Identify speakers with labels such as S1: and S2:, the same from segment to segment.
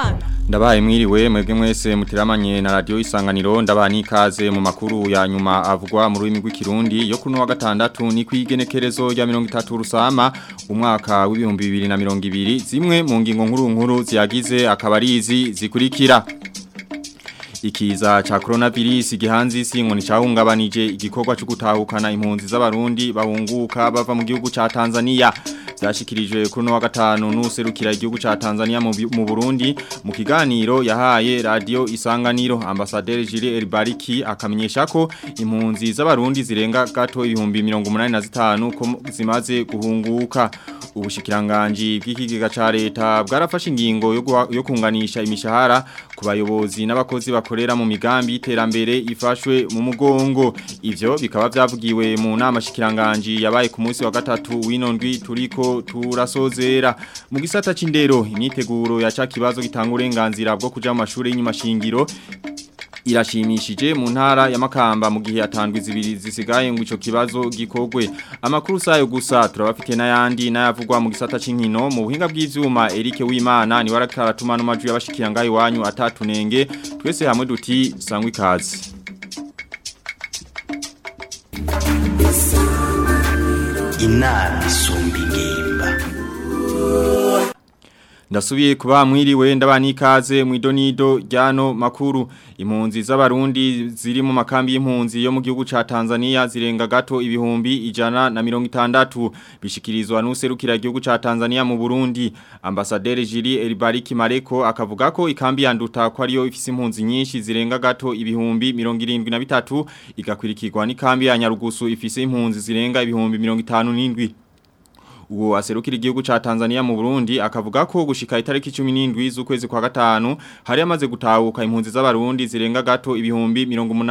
S1: Habyarimana.
S2: Ndabaye mwiriwe mwebwe mwese mutiramanye na radio isanganiro ndabaha nikaze mu makuru ya nyuma avugwa mu rurimi rw'ikirundi yo kuno wa gatandatu ni kwigenekerezo rya 30 rusama umwaka w'ibihumbi 2020 zimwe mu ngingo nkuru nkuru ziyagize akabarizi zikurikira Ikiza cha coronavirus gihanzi isi ngo nicahungabanije igikorwa cyo gutahukana impunzi z'abarundi bahunguka bava mu gihugu ca Tanzania byashikirijwe kuri no wa gatanu nuserukira igihugu ca Tanzania mu Burundi mu kiganiro yahaye radio Isanganiro ambassadeur Jules Elbariki akamenyesha ko impunzi z'abarundi zirenga gato ibihumbi 185 ko zimaze guhunguka ubushikiranganji bw'ikigega ca leta bwarafashe ingingo yo kunganisha imishahara ku bayobozi n'abakozi bakorera mu migambi y'iterambere ifashwe mu mugongo ivyo bikaba vyavugiwe mu nama shikiranganji yabaye ku munsi wa gatatu w'inondwi turiko turasozera mu gisata c'indero imyiteguro ya ca kibazo gitanga uburenganzira bwo kuja mu mashuri y'inyuma shingiro irashimishije mu ntara ya Makamba mu gihe atandwi zibiri zisigaye ngo ico kibazo gikogwe amakuru sayo gusa turabafite n'ayandi n'ayavugwa mu gisata c'inkino mu buhinga bw'ivyuma Eric Wimana ni warakaratuma no maju yabashikira ngayi wanyu atatunenge twese hamwe duti sangwe ikaze
S3: inama isumba ingimba
S2: Ndasubiye kuba mwiriwe ndabani ikaze mu idonido ryano makuru impunzi z'abarundi ziri mu makambi y'impunzi yo mu gihugu ca Tanzania zirenga gato ibihumbi ijana na mirongo itandatu bishikirizwa n'userukira igihugu ca Tanzania mu Burundi ambasaderi Jiri Elibariki Mareko akavuga ko ikambi yanduta ko ariyo ifise impunzi nyinshi zirenga gato ibihumbi mirongo irindwi na bitatu igakwirikirwa n'ikambi ya Nyarugusu ifise impunzi zirenga ibihumbi mirongo itanu n'indwi uwo aserukira igihugu ca Tanzania mu Burundi akavuga ko gushika itariki 17 z'ukwezi kwa gatanu hari amaze gutahuka impunzi z'abarundi zirenga gato ibihumbi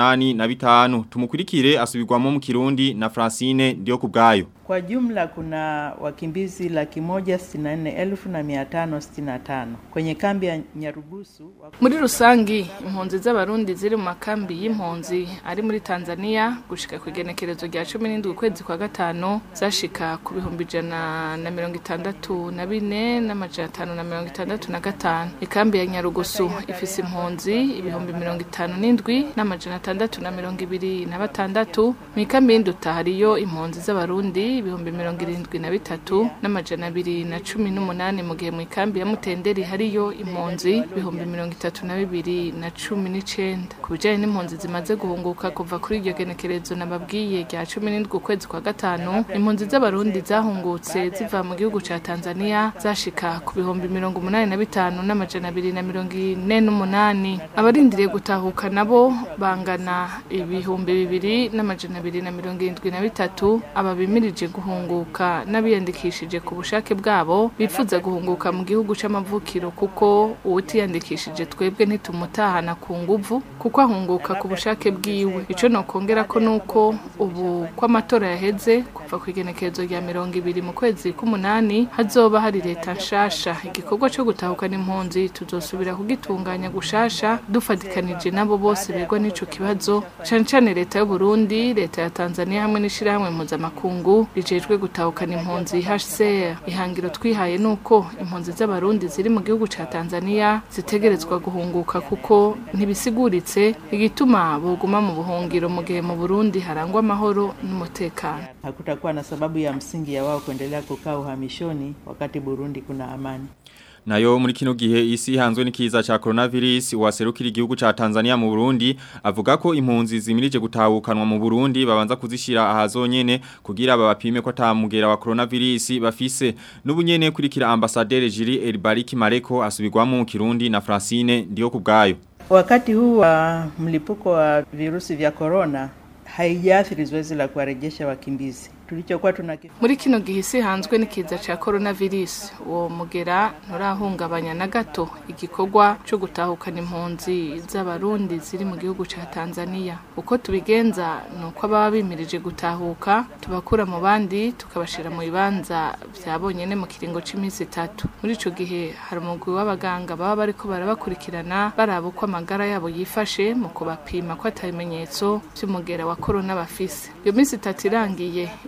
S2: 85 tumukurikire asubirwamo mu Kirundi na Francine ndio kubgayo
S4: Kwa jumla kuna wakimbizi laki moja sitini na nne elfu na mia tano sitini na tano kwenye kambi ya Nyarugusu.
S5: Muri rusangi impunzi z'abarundi ziri mu makambi y'impunzi ari muri Tanzania gushika ku igenekerezo rya 17 ukwezi kwa gatano zashika ku bihumbi ijana na mirongo itandatu na bine n'amajana atanu na mirongo itandatu na gatanu. Ikambi ya Nyarugusu ifise impunzi ibihumbi mirongo itanu n'indwi n'amajana atandatu na mirongo ibiri na batandatu. Mu ikambi y'induta hariyo impunzi z'abarundi ibihumbi mirongo irindwi na bitatu n'amajana abiri na cumi n'umunani mu gihe mu ikambi ya mutenderi hariyo impunzi ibihumbi mirongo itatu na bibiri na cumi n'icenda ku bijanye n'impunzi zimaze guhunguka kuva kuri iryo genekerezo nababwiye rya cumi n'indwi ukwezi kwa gatanu impunzi z'abarundi zahungutse ziva mu gihugu ca tanzania zashika ku bihumbi mirongo umunani na bitanu n'amajana abiri na mirongo ine n'umunani abarindiriye gutahuka nabo bangana ibihumbi bibiri n'amajana abiri na mirongo irindwi na bitatu ababimirije guhunguka n'abiyandikishije ku bushake bwabo bifuza guhunguka mu gihugu c'amavukiro kuko uwutiyandikishije twebwe ntitumutahana ku nguvu kuko ahunguka ku bushake bwiwe ico nokongera ko nuko ubu ko amatora yaheze kuva ku igenekerezo rya mirongo ibiri mu kwezi k'umunani hazoba hari leta nshasha igikorwa co gutahukana impunzi tuzosubira kugitunganya gushasha dufatikanije nabo bose begwa n'ico kibazo cane cane leta y'u Burundi leta ya Tanzania hamwe n'ishirahamwe mpuzamakungu rijejwe gutahukana impunzi HCR ihangiro twihaye nuko impunzi z'abarundi ziri mu gihugu ca Tanzania zitegerezwa guhunguka kuko ntibisiguritse igituma boguma mu buhungiro mu gihe mu Burundi harangwa amahoro n'umutekano
S4: Hakutakuwa na sababu ya msingi ya wao kuendelea kukaa uhamishoni wakati Burundi kuna amani.
S2: Nayo muri kino gihe isi hanzwe n'ikiza ca coronavirus waserukira igihugu ca Tanzania mu Burundi avuga ko impunzi zimirije gutahukanwa mu Burundi babanza kuzishira ahazonyene kugira babapime ko atamugera wa coronavirus bafise n'ubunyene kurikira ambassadeur Jiri Elbariki Mareko asubirwamo mu Kirundi na Francine ndio kubgayo
S4: Wakati huu wa mlipuko wa virusi vya corona haijaathiri zoezi la kuwarejesha wakimbizi. tulichokuwa tunakifanya
S5: muri kino gihe isi hanzwe n'ikiza ca coronavirus uwo mugera nturahungabanya na gato igikorwa cyo gutahukana impunzi z'abarundi ziri mu gihugu ca Tanzania uko tubigenza nuko ababa bimirije gutahuka tubakura mu bandi tukabashira mu bibanza vya bonyene mu kiringo c'iminsi itatu muri ico gihe hari umugwi w'abaganga baba bariko barabakurikirana baraba uko amagara yabo yifashe mu kubapima ko atabimenyetso vy'umugera wa corona bafise iyo minsi itatu irangiye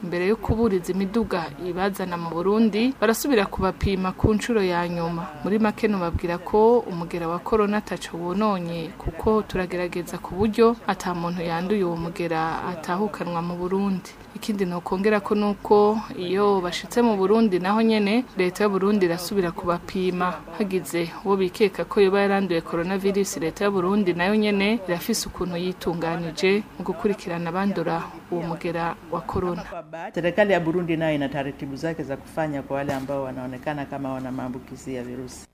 S5: imbere yo kuburiza imiduga ibazana mu Burundi barasubira kubapima ku nshuro ya nyuma muri make nubabwira ko umugera wa corona ataco wononye kuko turagerageza ku buryo ata muntu yanduye uwo mugera atahukanwa mu Burundi ikindi nokongera ko nuko iyo bashitse mu Burundi naho nyene leta y'u Burundi irasubira kubapima hagize uwo bikeka ko yoba yaranduye coronavirus leta y'u Burundi nayo nyene irafise ukuntu yitunganije mu gukurikirana abandura uwo mugera wa corona
S4: Serikali ya Burundi nayo ina taratibu zake za kufanya kwa wale ambao wanaonekana kama wana maambukizi ya virusi.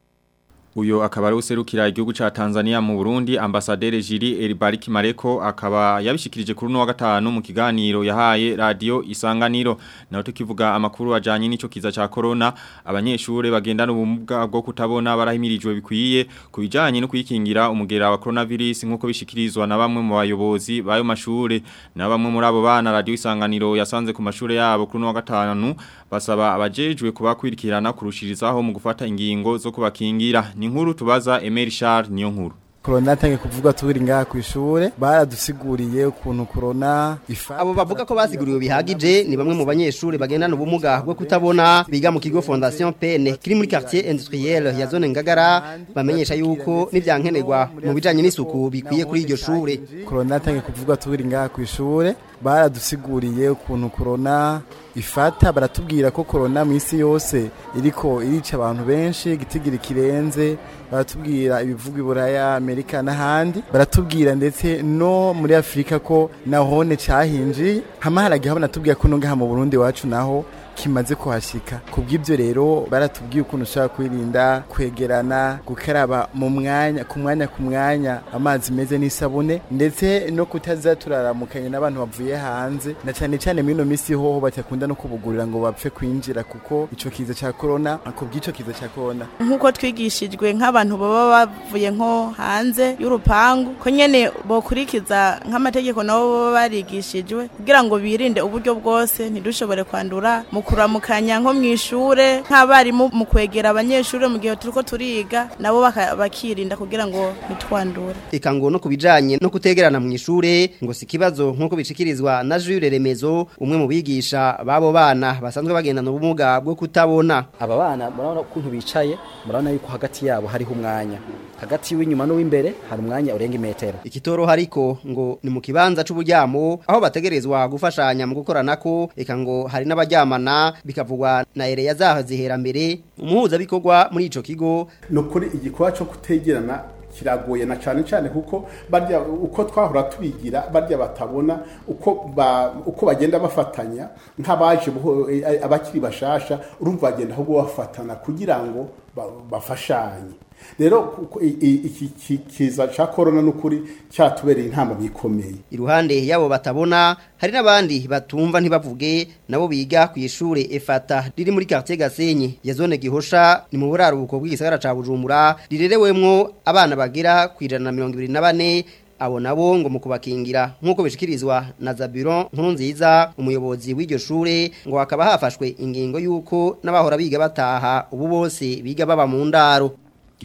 S2: Uyo akaba ari userukira igihugu ca Tanzania mu Burundi ambasaderi Jiri Elibariki Mareko akaba yabishikirije kuri no wa gatanu mu kiganiro yahaye radio Isanganiro naho tukivuga amakuru ajanye n'ico kiza ca corona abanyeshure bagendana ubumuga bwo kutabona barahimirijwe bikwiye kubijanye no kwikingira umugera wa coronavirus nkuko bishikirizwa na bamwe mu bayobozi bayo mashure na bamwe muri abo bana radio Isanganiro yasanze ku mashure yabo kuri no wa gatanu basaba abajejwe kubakwirikirana kurushirizaho mu gufata ingingo zo kubakingira ni nkuru tubaza Emery Charles niyo nkuru
S1: Corona tange kuvuga tubiri ngaha ku ishure baradusiguriye ukuntu corona ifa
S6: Abo bavuga ko basiguriwe bihagije ni bamwe mu banyeshuri bagendana ubumuga bwo kutabona biga mu kigo Fondation PN kiri muri quartier industriel ya zone Ngagara bamenyesha yuko n'ivyankenerwa mu bijanye n'isuku bikwiye kuri iryo shure
S1: Corona tange kuvuga tubiri ngaha ku ishure baradusiguriye ukuntu corona ifata baratubwira ko corona mu isi yose iriko irica abantu benshi gitigira kirenze baratubwira ibivuga iburaya Amerika n'ahandi baratubwira ndetse no muri Afrika ko nahone cahinji hama haragiye banatubwira ko no ngaha mu Burundi wacu naho kimaze kuhashika kubw'ibyo rero baratubwiye ukuntu ushaka kwirinda kwegerana gukaraba mu mwanya ku mwanya ku mwanya amazi meze n'isabune ndetse no kutaza turaramukanye n'abantu bavuye hanze na cyane cyane muri ino minsi hoho batakunda no kubugurira ngo bapfe kwinjira kuko ico kiza ca corona kubw'ico kiza ca corona
S7: nk'uko twigishijwe nk'abantu baba bavuye nko hanze y'urupangu ko nyene bokurikiza nk'amategeko nabo baba barigishijwe kugira ngo birinde uburyo bwose ntidushobore kwandura mu kuramukanya nko mu ishure nk'abarimu mu kwegera abanyeshure mu gihe turiko turiga nabo baka- bakirinda kugira ngo ntitwandure
S6: eka ngo no kubijanye no kutegerana mu ishure ngo si kibazo nkuko bishikirizwa na Jules Remezo umwe mu bigisha babo bana basanzwe bagendana ubumuga bwo kutabona
S8: aba bana murabona ukuntu bicaye murabona yuko hagati yabo hariho umwanya hagati w'inyuma n'uw'imbere hari umwanya urenga imetero
S6: Ikitoro hariko ngo ni mu kibanza c'uburyamo aho bategerezwa gufashanya mu gukoranako eka ngo hari n'abaryamana bikavugwa na Ereya zaho zihera mbere umuhuza bikorwa muri ico kigo
S9: nukuri igikorwa cyo kutegerana kiragoye na cyane cyane kuko barya uko twahora tubigira barya batabona uko ba, uko bagenda bafatanya nk'abaje buho- eh, abakiri bashasha urumva bagenda ahubwo bafatana kugira ngo ba- bafashanye rero kuko i- i- iki ki- kiza ca corona nukuri cyatubereye intamba bikomeye
S6: iruhande yabo batabona hari n'abandi batumva ntibavuge nabo biga ku ishure efata riri muri quartier Gasenyi ya zone Gihosha ni mu buraruko bw'igisagara ca Bujumbura rirerewemwo abana bagera ku 124 abo nabo ngo mu kubakingira nk'uko bishikirizwa na Zabiron nkuru nziza umuyobozi w'iryo shure ngo hakaba hafashwe ingingo y'uko n'abahora biga bataha ubu bose biga baba mu ndaro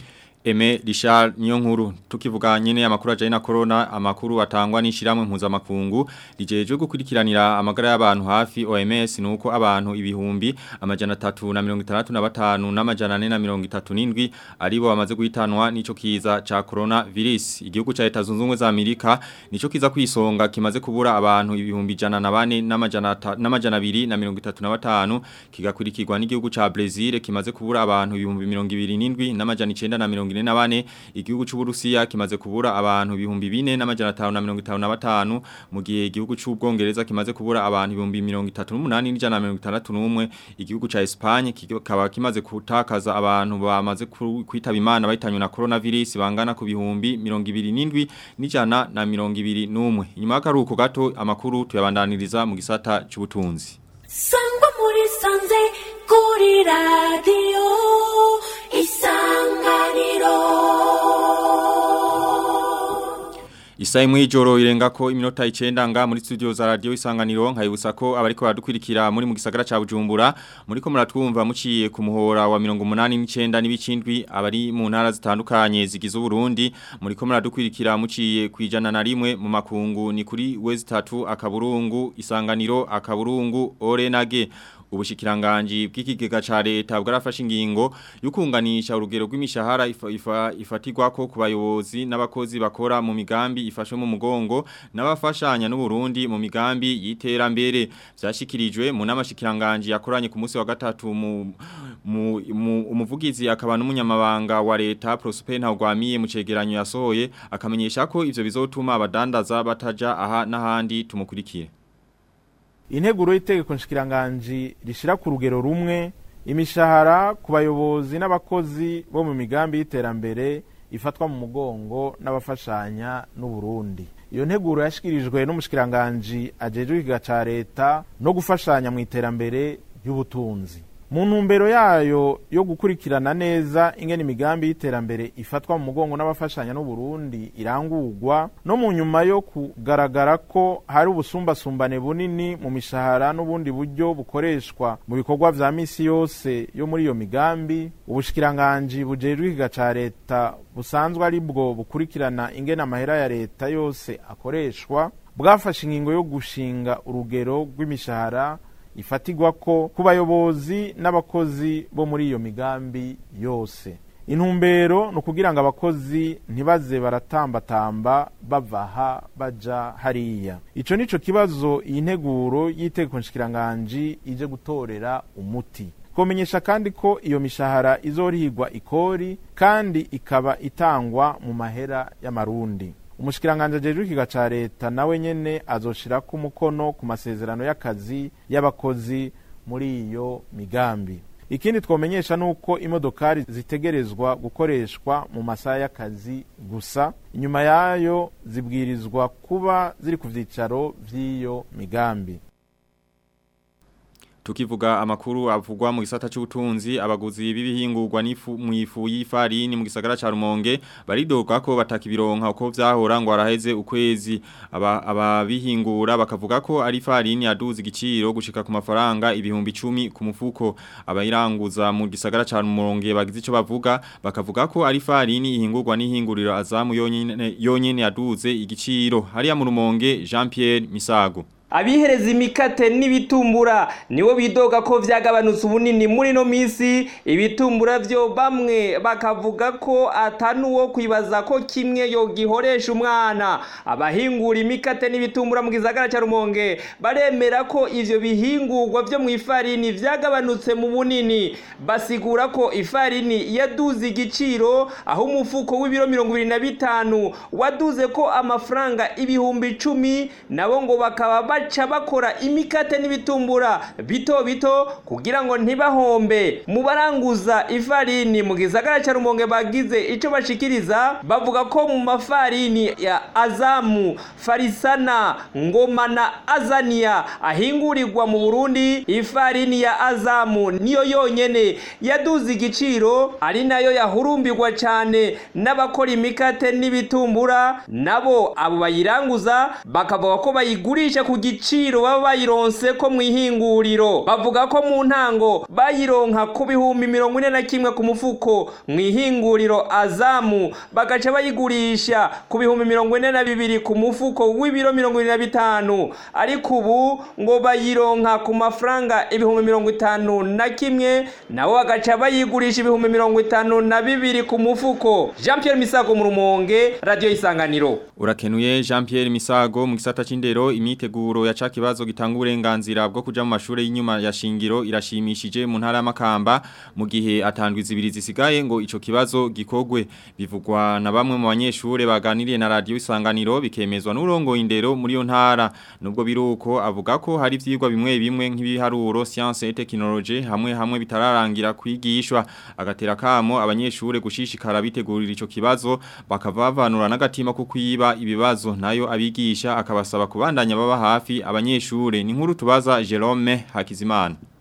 S2: Eme Richard niyo nkuru tukivuga nyene amakuru ajanye na corona amakuru atangwa n'ishiramwe mpuzamakungu rijeje gukurikiranira amagara y'abantu hafi OMS nuko abantu ibihumbi amajana 365 n'amajana 437 aribo bamaze guhitanwa nico kiza ca corona virus igihugu ca Leta zunze ubumwe za Amerika nico kiza kwisonga kimaze kubura abantu ibihumbi jana na bane n'amajana ta- n'amajana 235 kigakurikirwa n'igihugu ca Brazil kimaze kubura abantu ibihumbi 27 n'amajana 9 na bane igihugu c'uburusiya kimaze kubura abantu ibihumbi bine n'amajana 555 mu gihe igihugu c'ubwongereza kimaze kubura abantu ibihumbi 38 n'ijana 61 igihugu ca Espagne kikaba kimaze kutakaza abantu bamaze ku- kwitaba imana bahitanywe na coronavirus bangana ku bihumbi 27 n'ijana na 21 inyuma y'akaruhuko gato amakuru tuyabandaniriza mu gisata c'ubutunzi
S10: sangwa muri sanze kuri radiyo isanganiro
S2: Isa imwe ijoro irenga ko iminota 9 nga muri studio za radio isanganiro nkayibutsa ko abariko baradukurikira muri mu gisagara ca Bujumbura muri ko muratwumva muciye ku muhora wa 89 n'ibicindwi abari mu ntara zitandukanye zigize Burundi muri ko muradukurikira muciye kwijana na rimwe mu makungu ni kuri wezi 3 akaburungu isanganiro akaburungu orenage ubushikiranganji bw'ikigega ca leta bwarafashe ingingo yukunganisha urugero rw'imishahara ifa, ifa, ifatirwa ko ku bayobozi n'abakozi bakora mu migambi ifashwe mu mugongo n'abafashanya n'u Burundi mu migambi y'iterambere byashikirijwe mu namashikiranganji yakoranye ku munsi wa gatatu mu mu, mu umuvugizi akaba n'umunyamabanga wa leta Prosper Ntagwamiye mu cegeranyo yasohoye akamenyesha ko ivyo bizotuma abadandaza bataja aha n'ahandi tumukurikire
S11: integuro y'itegeko nshikiranganji rishira ku rugero rumwe imishahara ku bayobozi n'abakozi bo mu migambi y'iterambere ifatwa mu mugongo n'abafashanya n'u Burundi iyo nteguro yashikirijwe n'umushikiranganji ajejwe ikiga ca leta no gufashanya mu iterambere ry'ubutunzi mu ntumbero yayo yo gukurikirana neza ingene imigambi y'iterambere ifatwa mu mugongo n'abafashanya n'u Burundi irangurwa no mu nyuma yo kugaragara ko hari ubusumbasumbane bunini mu mishahara n'ubundi buryo bukoreshwa mu bikorwa vya misi yose yo muri iyo migambi ubushikiranganji bujejwe ikiga ca leta busanzwe ari bwo bukurikirana ingene amahera ya leta yose akoreshwa bwafashe ingingo yo gushinga urugero rw'imishahara ifatigwa ko ku bayobozi n'abakozi bo muri iyo migambi yose intumbero ni ukugira ngo abakozi ntibaze baratambatamba bava aha baja hariya ico nico kibazo iyi nteguro y'itegeko nshikiranganji ije gutorera umuti komenyesha kandi ko iyo mishahara izorihigwa ikori kandi ikaba itangwa mu mahera y'amarundi umushikiranganje ajejwe ikiga ca leta nawe nyene azoshirako umukono ku masezerano y'akazi y'abakozi muri iyo migambi ikindi twomenyesha nuko imodokari zitegerezwa gukoreshwa mu masaha y'akazi gusa inyuma yayo zibwirizwa kuba ziri ku vyicaro vy'iyo migambi
S2: Tukivuga amakuru avugwa mu gisata c'ubutunzi abaguzi b'ibihingurwa n'ifu mu ifu y'ifarini mu gisagara ca Rumonge baridoga ko batakibironka uko vyahora ngo araheze ukwezi aba ababihingura bakavuga ko ari farini yaduze igiciro gushika ku mafaranga ibihumbi 10 ku mufuko abayiranguza mu gisagara ca Rumonge bagize ico bavuga bakavuga ko ari farini ihingurwa n'ihinguriro azamu yonyene yonyene yaduze igiciro hariya mu Rumonge Jean Pierre Misago
S12: abihereza imikate n'ibitumbura nibo bidoga ko vyagabanutse ubunini muri no misi ibitumbura vyo bamwe bakavuga ko atanuwo kwibaza ko kimwe yo gihoresha umwana abahingura imikate n'ibitumbura mu gisagara ca Rumonge baremera ko ivyo bihingurwa vyo mu ifarini vyagabanutse mu bunini basigura ko ifarini yaduze igiciro aho umufuko w'ibiro mirongo ibiri na bitanu waduze ko amafaranga ibihumbi icumi nabo ngo bakaba baca bakora imikate n'ibitumbura bito bito kugira ngo ntibahombe mu baranguza ifarini mu gisagara cya rumonge bagize icyo bashikiriza bavuga ko mu mafarini ya azamu farisana ngoma na azaniya ahingurirwa mu burundi ifarini ya azamu niyo yonyene yaduze igiciro ari nayo yahurumbirwa cyane n'abakora imikate n'ibitumbura nabo abo bayiranguza bakavuga ko bayigurisha ku giciro baba bayironse ko mu ihinguriro bavuga ko mu ntango bayironka ku bihumbi mirongo ine na kimwe ku mufuko mu ihinguriro azamu bagaca bayigurisha ku bihumbi mirongo ine na bibiri ku mufuko w'ibiro mirongo ine na bitanu ariko ubu ngo bayironka ku mafaranga ibihumbi mirongo itanu na kimwe nabo bagaca bayigurisha ibihumbi mirongo itanu na bibiri ku mufuko jean pierre misago mu rumonge radiyo isanganiro
S2: urakenuye jean pierre misago mu gisata c'indero imyiteguro ya ca kibazo gitanga uburenganzira bwo kuja mu mashure y'inyuma ya shingiro irashimishije mu ntara y'amakamba mu gihe atandwi zibiri zisigaye ngo ico kibazo gikogwe bivugwa na bamwe mu banyeshure baganiriye na radio isanganiro bikemezwa n'urongo indero muri yo ntara nubwo biruko avuga ko hari ivyigwa bimwe bimwe nk'ibiharuro science et technologie hamwe hamwe bitararangira kwigishwa agatera kamo abanyeshure gushishikara bitegurira ico kibazo bakavavanura n'agatima ko kwiba ibibazo nayo abigisha akabasaba kubandanya baba hafi abanyeshure ni nkuru tubaza Jerome Hakizimana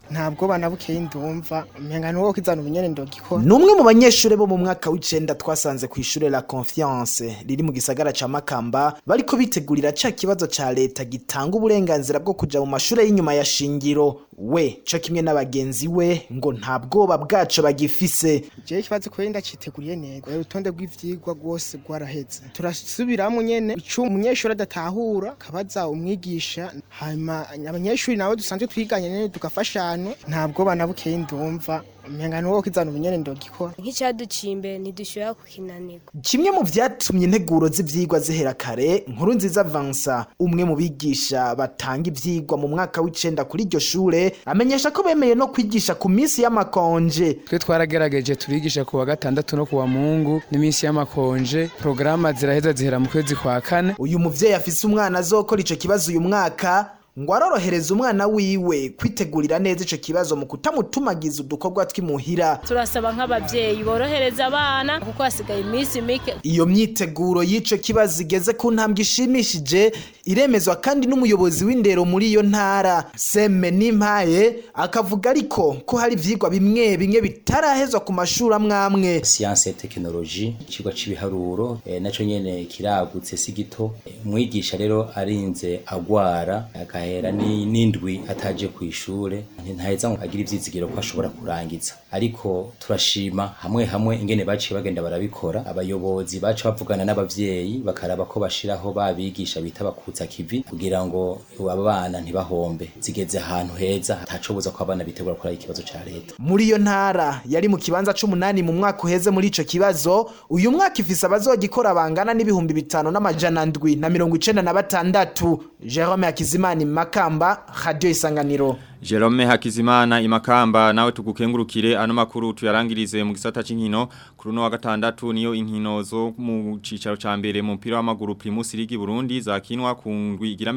S13: ntabwo banabukeye ndumva umenga ni wowe kizana ubunyene ndogikora
S14: Numwe mu banyeshure bo mu mwaka w'icenda twasanze ku ishure La Confiance riri mu gisagara ca Makamba bariko bitegurira ca kibazo ca leta gitanga uburenganzira bwo kuja mu mashure y'inyuma ya shingiro we co kimwe n'abagenzi we ngo nta bwoba bwaco bagifise
S13: jewe ikibazo kubera ndaciteguriye neza urutonde rw'ivyigwa rwose rwaraheze turasubiramwo nyene ico umunyeshuri adatahura kabaza umwigisha hanyuma abanyeshuri nabo dusanzwe twiganye nyene tugafashanya ntabwo banabukeye ndumva umenga ni wowe kizana ubunyene ndogikora
S15: nk'icyaduciye imbere ntidushobora kukinanirwa
S14: kimwe mu vyatumye integuro z'ivyigwa zihera kare nkuru nziza Vansa umwe mu bigisha batanga ivyigwa mu mwaka w'icenda kuri iryo shure amenyesha ko bemeye no kwigisha ku minsi y'amakonje
S16: twe twaragerageje turigisha ku wa gatandatu no ku wa mungu n'iminsi y'amakonje porogaramu ziraheza zihera mu kwezi kwa kane
S14: uyu muvyeyi afise umwana azokora ico kibazo uyu mwaka ngo arorohereza umwana wiwe kwitegurira neza ico kibazo mu kutamutumagiza udukorwa tw'imuhira
S15: turasaba nk'ababyeyi borohereza abana kuko hasigaye iminsi mike
S14: iyo myiteguro y'ico kibazo igeze ku ntambwe ishimishije iremezwa kandi n'umuyobozi w'indero muri iyo ntara seme n'impaye akavuga ariko ko hari ivyigwa bimwe bimwe bitarahezwa ku mashuri amwamwe
S17: siyanse tekinoloji ikigo cy'ibiharuro e, naco nyene kiragutse si gito e, umwigisha rero arinze agwara agahera n'indwi ataje ku ishure ntaheza ngo agire ivyizigiro ko ashobora kurangiza ariko turashima hamwe hamwe ingene baciye bagenda barabikora abayobozi baca bavugana n'abavyeyi bakaraba ko bashiraho babigisha bita bakutsa kivi kugira ngo aba bana ntibahombe zigeze ahantu heza hatacobuza ko abana bitegura gukora ikibazo ca leta
S14: muri iyo ntara yari mu kibanza c'umunani mu mwaka uheze muri ico kibazo uyu mwaka ifise abazogikora bangana n'ibihumbi bitanu n'amajana ndwi na mirongo icenda na batandatu Jerome Hakizimana Makamba Radio Isanganiro
S2: Jerome Hakizimana imakamba nawe tugukengurukire ano makuru tuyarangirize mu gisata c'inkino kuri no wa gatandatu niyo inkino zo mu cicaro ca mbere mu mpira w'amaguru Primus League Burundi zakinwa ku ngwi igira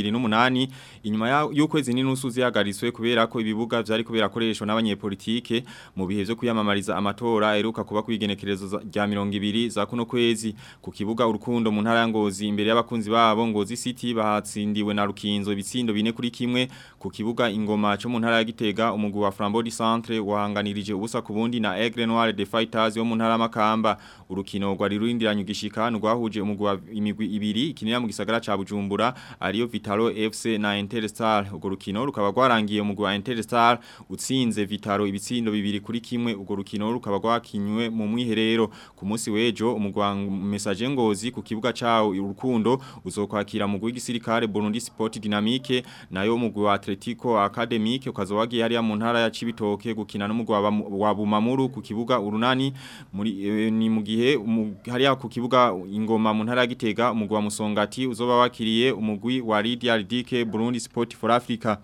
S2: 28 inyuma y'ukwezi n'inusu zihagariswe kubera ko ibibuga vyari kubera koreshwa n'abanyepolitike mu bihe vyo kuyamamariza amatora eruka kuba kwigenekerezo rya 20 za kuno kwezi ku kibuga urukundo mu ntara ya Ngozi imbere y'abakunzi babo Ngozi City bahatsindiwe na Rukinzo ibitsindo bine kuri kimwe ku kibuga ingoma cyo mu ntara ya Gitega umugwi wa Flambeau du Centre wahanganirije ubusa ku bundi na Aigle Noir de Fighters yo mu ntara makamba urukino rwari rurindiranye ugishika rwahuje umugwi wa imigwi ibiri ikinira mu gisagara ca Bujumbura ariyo Vitalo FC na Interstar urwo rukino rukaba rwarangiye umugwi wa Interstar utsinze Vitalo ibitsindo bibiri kuri kimwe urwo rukino rukaba rwakinywe mu mwiherero ku munsi wejo umugwi wa Message Ngozi ku kibuga cawo urukundo uzokwakira umugwi w'igisirikare Burundi Sport Dynamique nayo umugwi wa Atletico Academic ukazowagiye hariya mu ntara ya Cibitoke gukina n'umugwi wa Bumamuru ku kibuga urunani muri e, ni mu gihe hariya ku kibuga ingoma mu ntara ya Gitega umugwi wa Musongati uzoba wakiriye umugwi wa Lydia Ridike Burundi Sport for Africa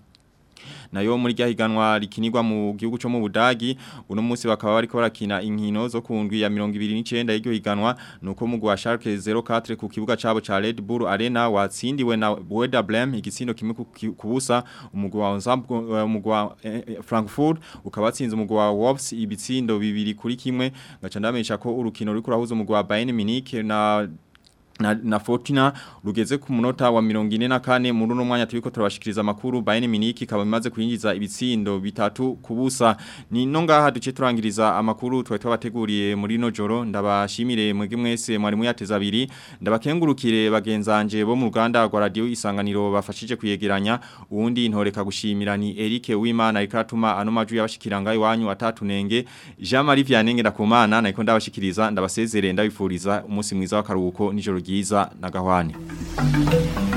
S2: nayo muri ryahiganwa rikinirwa mu gihugu cyo mu Budagi uno munsi bakaba bariko barakina inkino zo kundwi ya 29 y'iryo higanwa nuko mu gwa Schalke 04 ku kibuga cabo ca Red Bull Arena watsindiwe na Werder Bremen igitsindo kimwe kubusa umugwa wa Ensemble umugwa eh, Frankfurt ukabatsinze umugwa wa Wolves ibitsindo bibiri kuri kimwe gaca ndamesha ko urukino ruri kurahuza umugwa wa Bayern Munich na na, na Fortuna rugeze ku munota wa 44 muri no mwanya tubiko turabashikiriza makuru Bayern Munich kaba bimaze kuyinjiza ibitsindo bitatu kubusa ni no ngaha duce turangiriza amakuru twa twabateguriye muri no joro ndabashimire mwege mwese mwari muyateza abiri ndabakengurukire bagenzanje bo mu Rwanda rwa radio isanganiro bafashije kuyegeranya uwundi intoreka gushimira ni Eric Wimana ikatuma ano maju yabashikiranga iwanyu atatunenge Jean Marie Vianney ndakumana nako ndabashikiriza ndabasezerere ndabifuriza umunsi mwiza w'akaruhuko nijoro ryiza na gahwane